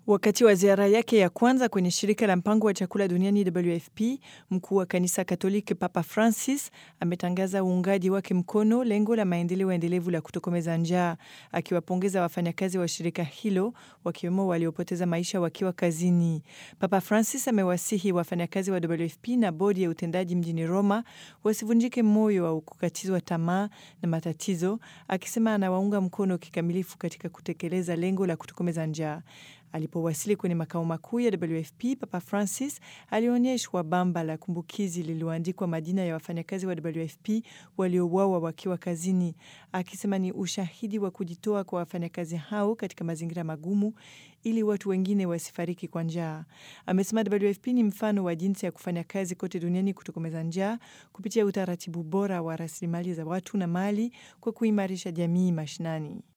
Wakati wa ziara yake ya kwanza kwenye shirika la mpango wa chakula duniani WFP, mkuu wa kanisa Katoliki Papa Francis ametangaza uungaji wake mkono lengo la maendeleo endelevu la kutokomeza njaa, akiwapongeza wafanyakazi wa shirika hilo wakiwemo waliopoteza maisha wakiwa kazini. Papa Francis amewasihi wafanyakazi wa WFP na bodi ya utendaji mjini Roma wasivunjike moyo au kukatizwa tamaa na matatizo, akisema anawaunga mkono kikamilifu katika kutekeleza lengo la kutokomeza njaa. Alipowasili kwenye makao makuu ya WFP, Papa Francis alionyeshwa bamba la kumbukizi lililoandikwa majina ya wafanyakazi wa WFP waliouawa wakiwa kazini, akisema ni ushahidi wa kujitoa kwa wafanyakazi hao katika mazingira magumu ili watu wengine wasifariki kwa njaa. Amesema WFP ni mfano wa jinsi ya kufanya kazi kote duniani kutokomeza njaa kupitia utaratibu bora wa rasilimali za watu na mali kwa kuimarisha jamii mashinani.